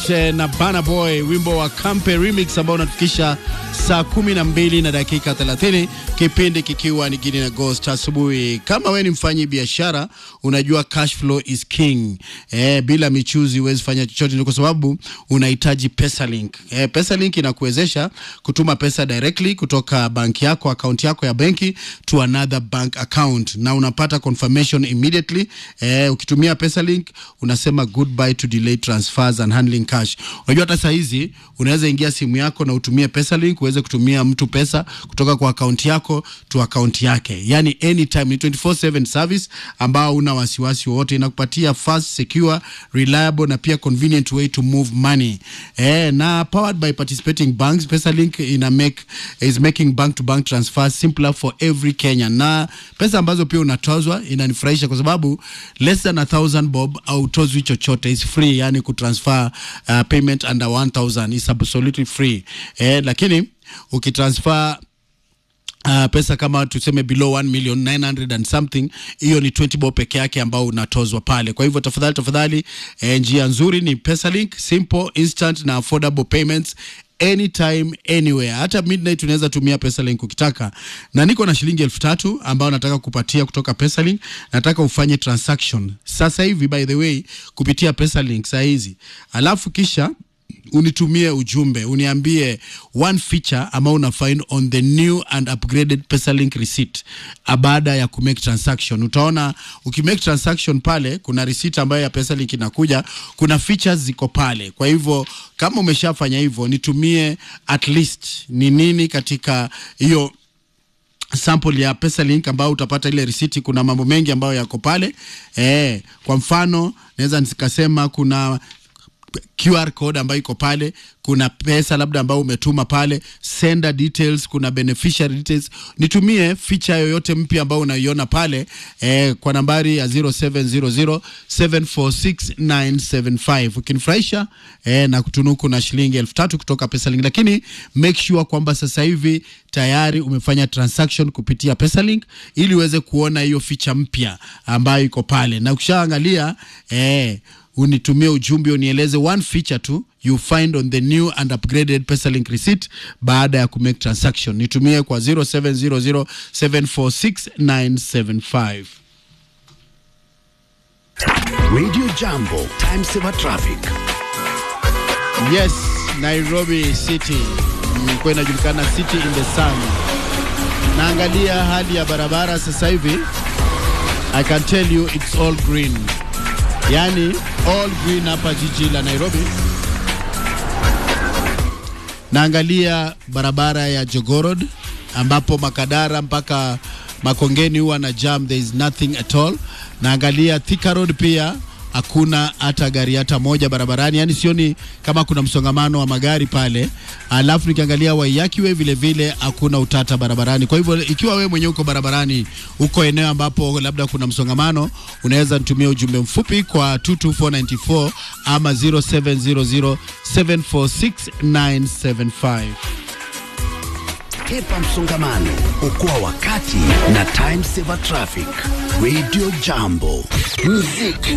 eh, na Burna Boy, wimbo wa Kampe remix ambao unatufikisha saa kumi na mbili na dakika 30, kipindi kikiwa ni Gidi na Ghost asubuhi. Kama we ni mfanyi biashara, unajua cash flow is king. Eh, bila michuzi huwezi fanya chochote, ni kwa sababu unahitaji PesaLink. Eh, PesaLink inakuwezesha kutuma pesa directly kutoka banki yako akaunti yako ya benki to another bank account na unapata confirmation immediately. Eh, ukitumia PesaLink unasema goodbye to delayed transfers and handling cash. Unajua hata saa hizi unaweza ingia simu yako na utumie PesaLink uweze kutumia mtu pesa kutoka kwa akaunti yako to akaunti yake, yani anytime. Ni 24/7 service ambao una wasiwasi wowote, inakupatia fast, secure, reliable na pia convenient way to move money eh, na powered by participating banks. PesaLink ina make is making bank to bank transfers simpler for every Kenyan, na pesa ambazo pia unatozwa inanifurahisha kwa sababu less than a thousand bob au tozwi chochote, is free, yani kutransfer uh, payment under 1000 is absolutely free eh, lakini ukitransfer Uh, pesa kama tuseme below 1 million 900 and something, hiyo ni 20 bob peke yake ambao unatozwa pale. Kwa hivyo tafadhali tafadhali, eh, njia nzuri ni PesaLink, simple instant na affordable payments anytime anywhere. Hata midnight unaweza tumia PesaLink ukitaka, na niko na shilingi elfu tatu ambayo nataka kupatia kutoka PesaLink. Nataka ufanye transaction sasa hivi, by the way, kupitia PesaLink saa hizi, alafu kisha unitumie ujumbe uniambie one feature ambao una find on the new and upgraded PesaLink receipt baada ya kumake transaction. Utaona ukimake transaction pale kuna receipt ambayo ya PesaLink inakuja, kuna features ziko pale. Kwa hivyo kama umeshafanya hivyo, nitumie at least ni nini katika hiyo sample ya PesaLink ambao utapata ile risiti. Kuna mambo mengi ambayo yako pale eh, kwa mfano naweza nikasema kuna QR code ambayo iko pale, kuna pesa labda ambayo umetuma pale, sender details, kuna beneficiary details. Nitumie feature yoyote mpya ambayo unaiona pale eh, kwa nambari ya 0700746975 ukinifurahisha eh, na kutunuku na shilingi elfu tatu kutoka PesaLink, lakini make sure kwamba sasa hivi tayari umefanya transaction kupitia PesaLink ili uweze kuona hiyo feature mpya ambayo iko pale, na ukishaangalia eh, unitumie ujumbe unieleze one feature tu you find on the new and upgraded PesaLink receipt baada ya kumake transaction. Nitumie kwa 0700746975. Radio Jambo, time saver traffic. Yes, Nairobi City ilikuwa inajulikana City in the Sun. Naangalia hali ya barabara sasa hivi, I can tell you it's all green, yani all green hapa jiji la Nairobi. Naangalia barabara ya Jogoo Road ambapo Makadara mpaka Makongeni huwa na jam, there is nothing at all. Naangalia Thika Road pia hakuna hata gari hata moja barabarani, yani sioni kama kuna msongamano wa magari pale. Alafu nikiangalia Waiyaki Way vile vile hakuna utata barabarani. Kwa hivyo ikiwa wewe mwenyewe uko barabarani, uko eneo ambapo labda kuna msongamano, unaweza nitumia ujumbe mfupi kwa 22494 ama 0700746975. Hepa msongamano, okoa wakati na time saver traffic. Radio Jambo, muziki